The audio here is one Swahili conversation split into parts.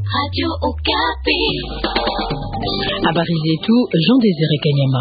Habari zetu Jean Désiré Kanyama.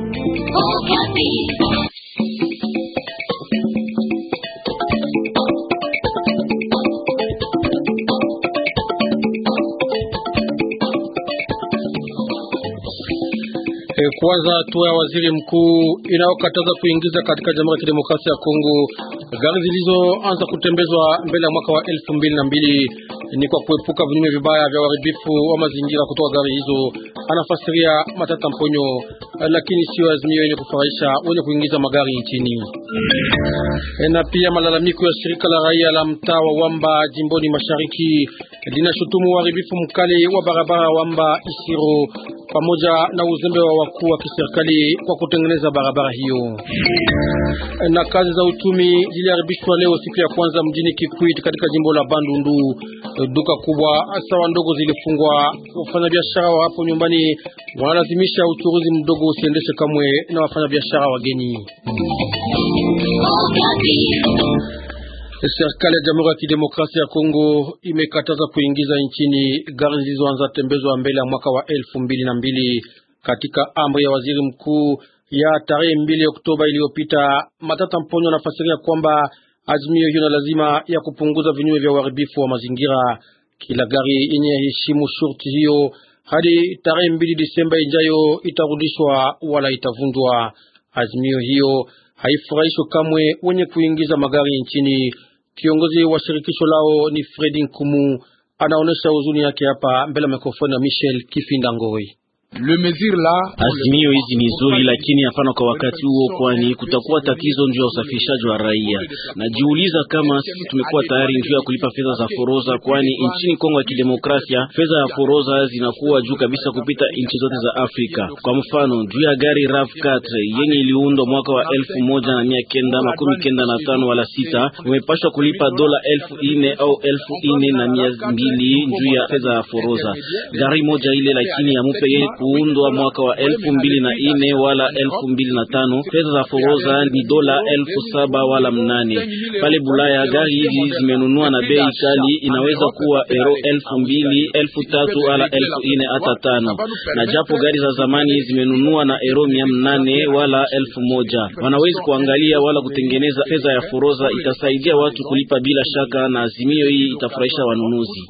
Kwanza hatua ya waziri mkuu inayokataza kuingiza katika Jamhuri ya Kidemokrasia ya Kongo gari zilizoanza kutembezwa mbele ya mwaka wa elfu mbili na mbili ni kwa kuepuka vinyume vibaya vya uharibifu wa mazingira kutoka gari hizo, anafasiria Matata Mponyo, lakini sio azimio yenye kufurahisha wenye kuingiza magari nchini. Na pia malalamiko ya shirika la raia la mtaa wa Wamba jimboni mashariki linashutumu uharibifu mkali wa barabara Wamba Isiro pamoja na uzembe wa wakuu wa kiserikali kwa kutengeneza barabara hiyo. Na kazi za uchumi ziliharibishwa leo siku ya kwanza mjini Kikwit katika jimbo la Bandundu. Duka kubwa sawa ndogo zilifungwa. Wafanyabiashara wa hapo nyumbani wanalazimisha uchuruzi mdogo usiendeshe kamwe na wafanyabiashara wageni. Serikali ya Jamhuri ya Kidemokrasia ya Kongo imekataza kuingiza nchini gari zilizoanza tembezwa mbele ya mwaka wa elfu mbili na mbili katika amri ya waziri mkuu ya tarehe mbili Oktoba iliyopita. Matata Mponyo anafasiria kwamba azimio hiyo na lazima ya kupunguza vinyume vya uharibifu wa mazingira. Kila gari yenye heshimu shurti hiyo hadi tarehe mbili Disemba ijayo itarudishwa wala itavunjwa. Azimio hiyo haifurahishwi kamwe wenye kuingiza magari nchini. Kiongozi wa shirikisho lao ni Fredi Nkumu, anaonesha huzuni yake hapa mbele ya mikrofoni ya Michel Kifinda Ngoi. Azimio hizi ni nzuri, lakini hapana kwa wakati huo, kwani kutakuwa tatizo juu ya usafirishaji wa raia. Najiuliza kama sisi tumekuwa tayari juu ya kulipa fedha za foroza, kwani nchini Kongo ya Kidemokrasia fedha ya foroza zinakuwa juu kabisa kupita nchi zote za Afrika. Kwa mfano, juu ya gari RAV4 yenye iliundwa mwaka wa elfu moja na mia kenda makumi kenda na tano wala sita umepashwa kulipa dola elfu ine au elfu ine na mia mbili juu ya fedha ya foroza. Gari moja ile lakini yamupe yeye kuundwa mwaka wa elfu mbili na ine wala elfu mbili na tano fedha za foroza ni dola elfu saba wala mnane. Pale Bulaya gari hizi zimenunua na bei kali, inaweza kuwa euro elfu mbili elfu tatu wala elfu ine hata tano, na japo gari za zamani zimenunua na euro mia mnane wala elfu moja. Wanawezi kuangalia wala kutengeneza fedha ya foroza, itasaidia watu kulipa bila shaka, na azimio hii itafurahisha wanunuzi.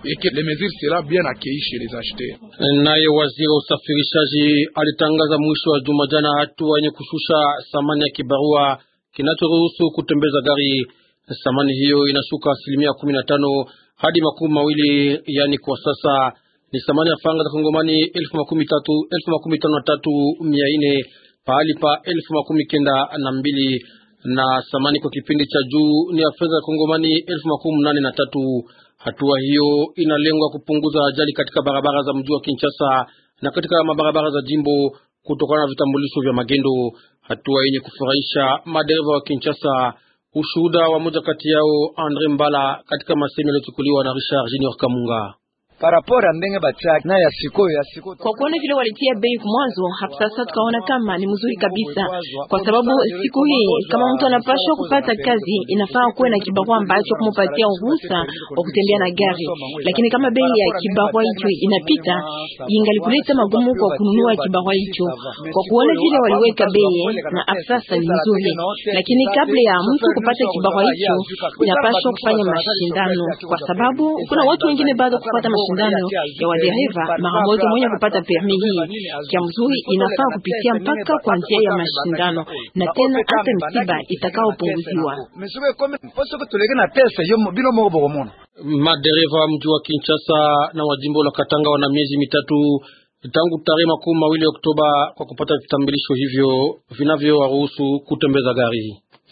Naye waziri wa usafirishaji alitangaza mwisho wa juma jana hatua yenye kushusha thamani ya kibarua kinachoruhusu kutembeza gari. Thamani hiyo inashuka asilimia kumi na tano hadi makumi mawili yani kwa sasa ni thamani ya faranga za Kongomani elfu makumi tatu elfu makumi tano na tatu mia nne pahali pa elfu makumi kenda na mbili na thamani kwa kipindi cha juu ni ya fedha ya Kongomani elfu makumi nane na tatu. Hatua hiyo inalengwa kupunguza ajali katika barabara za mji wa Kinshasa na katika mabarabara za jimbo kutokana na vitambulisho vya magendo, hatua yenye kufurahisha madereva wa Kinshasa. Ushuhuda wa moja kati yao Andre Mbala katika masemi yaliyochukuliwa na Richard Junior Kamunga. Kwa kuona vile walitia bei mwanzo, hapo sasa tukaona kama ni mzuri kabisa, kwa sababu siku hii kama mtu anapashwa kupata kazi inafaa kuwe na kibarua ambacho kumupatia ruhusa wa kutembea na gari, lakini kama bei ya kibarua hicho inapita, ingali magumu kwa kununua kibarua hicho. Kwa kuona vile waliweka bei na hapo sasa ni nzuri, lakini kabla ya mtu kupata kibarua hicho inapashwa kufanya mashindano, kwa sababu kuna watu wengine bado kupata mashindano ya wadereva mara moja mwenye kupata permi hii kia mzuri inafaa kupitia mpaka kwa njia ya mashindano na tena hata msiba itakaopunguziwa. Madereva mji wa Kinshasa na wa jimbo la Katanga wana miezi mitatu tangu tarehe makumi mawili Oktoba kwa kupata vitambulisho hivyo vinavyowaruhusu kutembeza gari.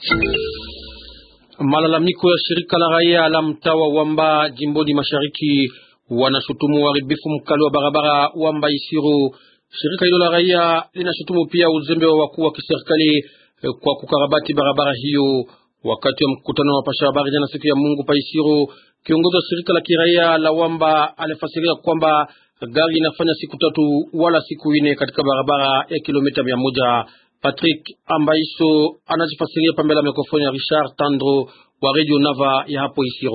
Malalamiko ya shirika la raia la mtaa wa Wamba jimboni mashariki wanashutumu uharibifu mkali wa barabara Wamba Isiro. Shirika hilo la raia linashutumu pia uzembe wa wakuu wa kiserikali kwa kukarabati barabara hiyo. Wakati wa mkutano wa pasha habari jana siku ya Mungu pa Isiro, kiongozi wa shirika la kiraia la Wamba alifasiria kwamba gari inafanya siku tatu wala siku ine katika barabara ya kilomita mia moja. Patrick Ambaiso anajifasiria pambela mikrofoni ya Richard Tandro wa Radio Nava ya hapo Isiro.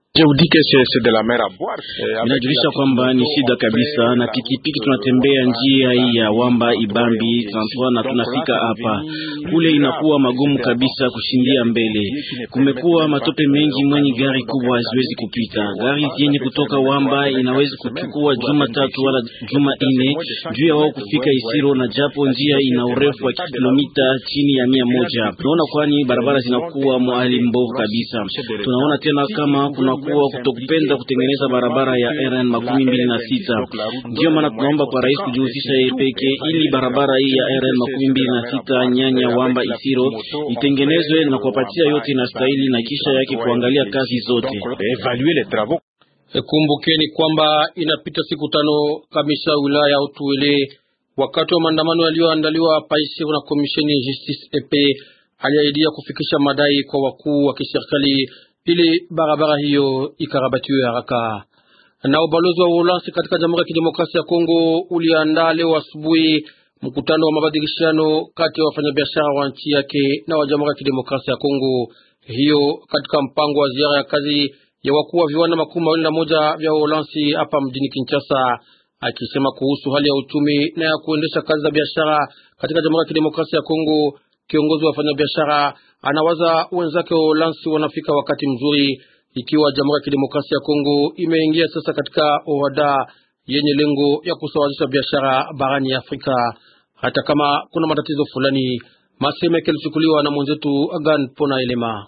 Inajulisha kwamba ni shida kabisa, na pikipiki tunatembea njia hii ya Wamba Ibambi Santwa na tunafika hapa, kule inakuwa magumu kabisa kushindia mbele. Kumekuwa matope mengi, mwenye gari kubwa haziwezi kupita. Gari zenye kutoka Wamba inawezi kuchukua juma tatu wala juma ine juu ya wao kufika Isiro, na japo njia ina urefu wa kilomita chini ya mia moja. Tunaona kwani barabara zinakuwa mwali mbovu kabisa. Tunaona tena kama kuna kuwa kutokupenda kutengeneza barabara ya RN makumi mbili na sita. Ndiyo maana tunaomba kwa rais kujihusisha yeye peke ili barabara hii ya RN makumi mbili na sita Nyanya Wamba Isiro itengenezwe na kuwapatia yote inastahili, na kisha yake kuangalia kazi zote. Kumbukeni kwamba inapita siku tano kamisa wilaya Utuwele wakati wa maandamano yaliyoandaliwa Paisiro na komisheni Justice EP aliahidia kufikisha madai kwa wakuu wa kiserikali ili barabara hiyo ikarabatiwe haraka. Na ubalozi wa Uholanzi katika Jamhuri ya Kidemokrasia ya Kongo uliandaa leo asubuhi mkutano wa mabadilishano kati ya wafanyabiashara wa nchi yake na wa Jamhuri ya Kidemokrasia ya Kongo, hiyo katika mpango wa ziara ya kazi ya wakuu wa viwanda makumi mawili na moja vya Uholanzi hapa mjini Kinshasa, akisema kuhusu hali ya uchumi na ya kuendesha kazi za biashara katika Jamhuri ya Kidemokrasia ya Kongo. Kiongozi wa wafanyabiashara anawaza wenzake wa Uholanzi wanafika wakati mzuri, ikiwa Jamhuri ya Kidemokrasia ya Kongo imeingia sasa katika OHADA yenye lengo ya kusawazisha biashara barani Afrika, hata kama kuna matatizo fulani. Masemeke yalichukuliwa na mwenzetu Agan Pona Elema.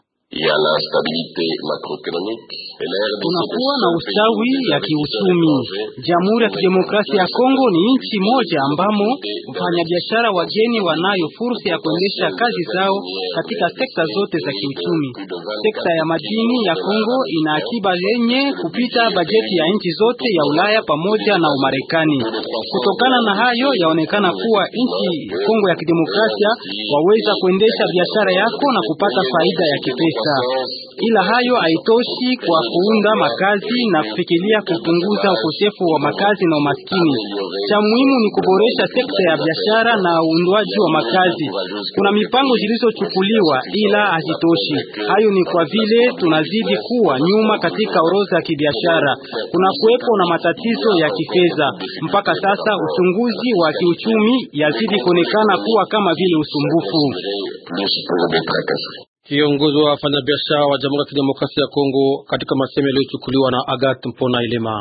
Tunakuwa na ustawi ya kiuchumi. Jamhuri ya Kidemokrasia ya Kongo ni nchi moja ambamo wafanyabiashara wageni wanayo fursa ya kuendesha kazi zao katika sekta zote za kiuchumi. Sekta ya madini ya Kongo ina akiba yenye kupita bajeti ya nchi zote ya Ulaya pamoja na Umarekani. Kutokana na hayo, yaonekana kuwa nchi Kongo ya Kidemokrasia waweza kuendesha biashara yako na kupata faida ya kipesa. Ila hayo haitoshi kwa kuunda makazi na kufikiria kupunguza ukosefu wa makazi na umaskini. Cha muhimu ni kuboresha sekta ya biashara na uundwaji wa makazi. Kuna mipango zilizochukuliwa ila hazitoshi. Hayo ni kwa vile tunazidi kuwa nyuma katika orodha ya kibiashara. Kuna kuwepo na matatizo ya kifedha. Mpaka sasa uchunguzi wa kiuchumi yazidi kuonekana kuwa kama vile usumbufu. Kiongozi wa wafanyabiashara wa Jamhuri ya Kidemokrasia ya Kongo katika masemo yaliyochukuliwa na Agat Mpona Ilema.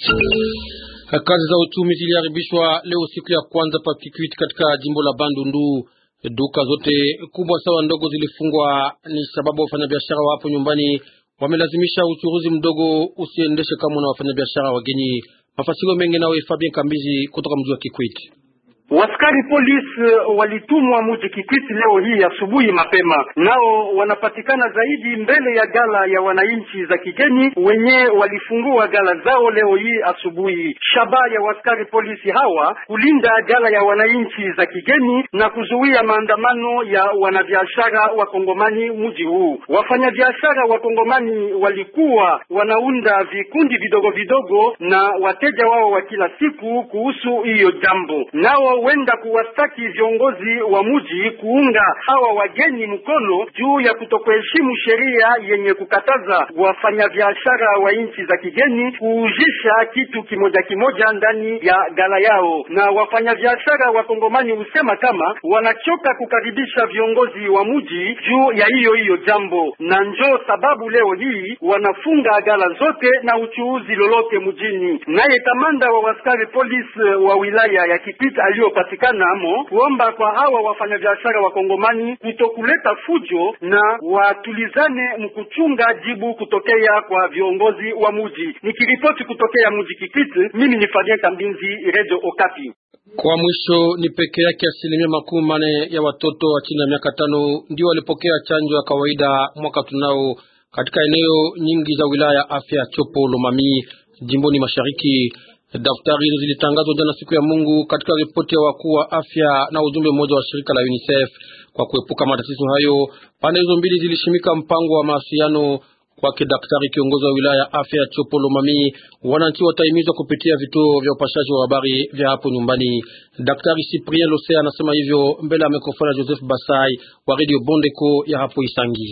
Kazi za uchumi ziliharibishwa leo siku ya kwanza pa Kikwit katika jimbo la Bandundu. Duka zote kubwa sawa ndogo zilifungwa, ni sababu wafanyabiashara wa hapo nyumbani wamelazimisha uchuruzi mdogo usiendeshe kama na wafanyabiashara wageni. Mafasiro mengi nawe Fabien Kambizi kutoka mji wa Kikwit. Waskari polisi walitumwa muji Kikwiti leo hii asubuhi mapema, nao wanapatikana zaidi mbele ya gala ya wananchi za kigeni wenye walifungua gala zao leo hii asubuhi. Shabaha ya waskari polisi hawa kulinda gala ya wananchi za kigeni na kuzuia maandamano ya wanabiashara wa Kongomani muji huu. Wafanyabiashara wa Kongomani walikuwa wanaunda vikundi vidogo vidogo na wateja wao wa kila siku kuhusu hiyo jambo, nao wenda kuwastaki viongozi wa muji kuunga hawa wageni mkono juu ya kutokuheshimu sheria yenye kukataza wafanyabiashara wa nchi za kigeni kuujisha kitu kimoja kimoja ndani ya gala yao. Na wafanyabiashara wa Kongomani husema kama wanachoka kukaribisha viongozi wa muji juu ya hiyo hiyo jambo, na njoo sababu leo hii wanafunga gala zote na uchuuzi lolote mjini. Naye kamanda wa waskari polisi wa wilaya ya Kipita aliyo patikana amo kuomba kwa hawa wafanyabiashara wa Kongomani kutokuleta fujo na watulizane mkuchunga jibu kutokea kwa viongozi wa muji. Nikiripoti kutokea muji Kikiti, mimi ni Fabien Kambinzi, Radio Okapi. Kwa mwisho, ni peke yake asilimia makumi mane ya watoto wa chini ya miaka tano ndio walipokea chanjo ya kawaida mwaka tunao katika eneo nyingi za wilaya ya afya Chopo Lomami jimboni mashariki. Daftari hizo zilitangazwa jana siku ya Mungu katika ripoti ya wakuu wa afya na ujumbe mmoja wa shirika la UNICEF. Kwa kuepuka matatizo hayo, pande hizo mbili zilishimika mpango wa mawasiliano. Kwake daktari kiongozi wa wilaya ya afya Chopo Lomami, wananchi watahimizwa kupitia vituo vya upashaji wa habari vya hapo nyumbani. Daktari Cyprien Lose anasema hivyo mbele ya mikrofoni ya Joseph Basai wa Radio Bondeko ya hapo Isangi.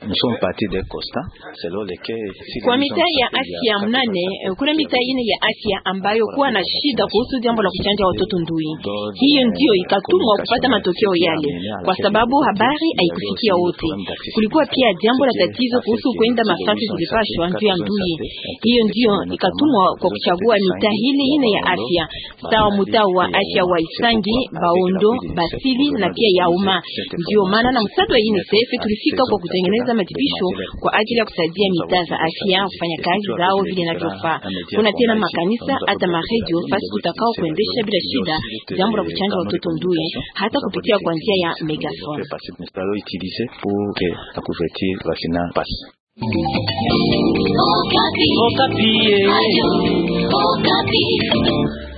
Kwa mitaa ya afya mnane kuna mitaa ine ya afya ambayo kuwa na shida kuhusu jambo la kuchanja watoto ndui. Hiyo ndio ikatumwa kupata matokeo yale, kwa sababu habari haikufikia wote. Kulikuwa pia jambo la tatizo kuhusu kwenda mafasi zilipashwa juu ya ndui. Hiyo ndio ikatumwa kwa kuchagua mitaa hili ine ya afya sawa mtaa wa afya wa Isangi, Baondo, Basili na pia Yauma. Ndio maana na msaada wa UNICEF tulifika kwa kutengeneza matibisho kwa ajili ya kusaidia mitaa za afya kufanya kazi zao vile inavyofaa. Kuna tena makanisa hata maredio fasi tutakao kuendesha bila shida jambo la kuchanja watoto ndui hata kupitia kwa njia ya megafone. Okapi. Okapi.